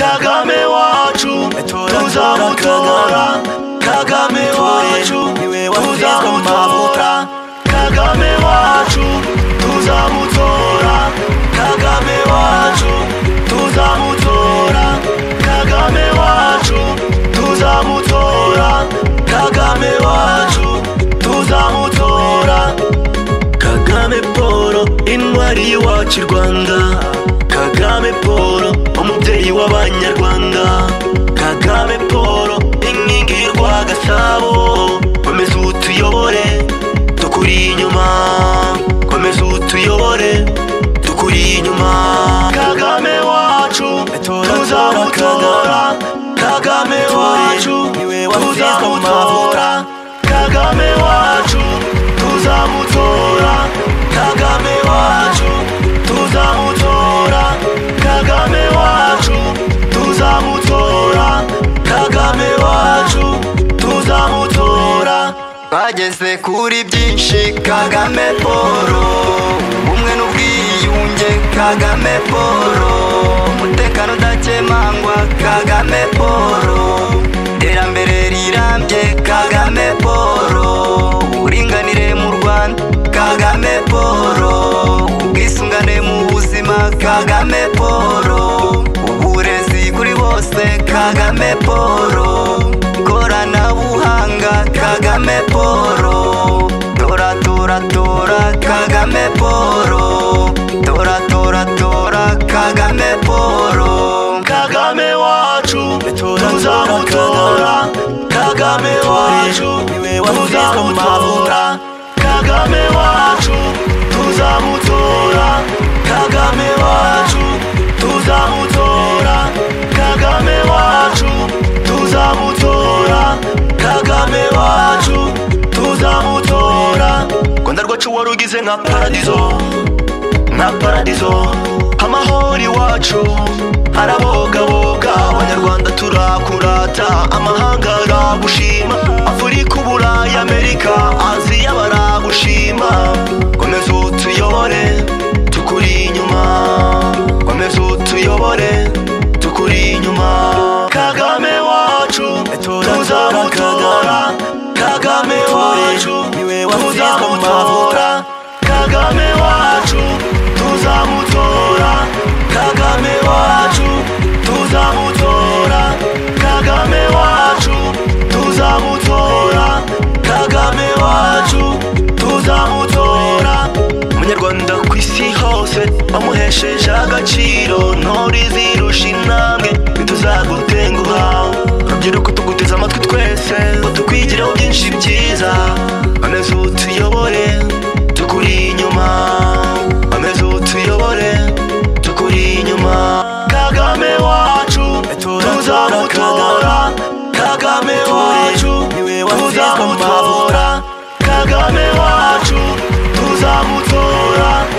kagame wacu tuzamutora kagame wacu tuzamutora kagame wacu tuzamutora kagame wacu tuzamutora kagame wacu tuzamutora kagame wacu tuzamutora kagame paul intwari y'iwacu i rwanda kagame paul umubyeyi w'abanyarwanda kagame paul inkingi y'urwagasabo komeza utuyobore tukuri inyuma komeza utuyobore tukuri inyuma kagame wacu tuzamutora kagame wacu tuzamutora kagame wacu tuzamutora kagame wacu tuzamutora kagame wacu tuzamutora kagame wacu tuzamutora bageze kuri byinshi kagame poro ubumwe n'ubwiyunge kagame poro umutekano udakemangwa kagame poro iterambere rirambye kagame poro uburinganire mu rwanda kagame poro ubwisungane mu buzima kagame poro uburezi kuri bose kagame poro ikoranabuhanga kagame poro tora tora tora kagame poro tora tora tora kagame poro kagame wacu tuzamutora kagame wacu tuzamutora kagame wacu tuzamutora kagame wacu tuzamutora kagame wacu tuzamutora kagame wacu tuzamutora rwanda rwacu warugize nka paradizo nka paradizo amahoro iwacu arabogaboga abanyarwanda turakurata amahanga aragushima afurika uburayi amerika aziya baragushima komeza utuyobore tukuri inyuma komeza utuyobore tukuri inyuma kagame wacu tuzamutora kagame wacu tuzamutora kagame wacu tuzamutora kagame wacu tuzamutora kagame wacu tuzamutora kagame wacu tuzamutora umunyarwanda ku isi hose bamuhesheje agaciro ntore zirusha intambwe ntituzagutenguha rubyiruko tuguteze amatwi twese ngo tukwigireho byinshi byiza komeza utuyobore tukuri inyuma komeza utuyobore tukuri inyuma kagame wacu tuzamutora kagame wacu tuzamutora kagame wacu tuzamutora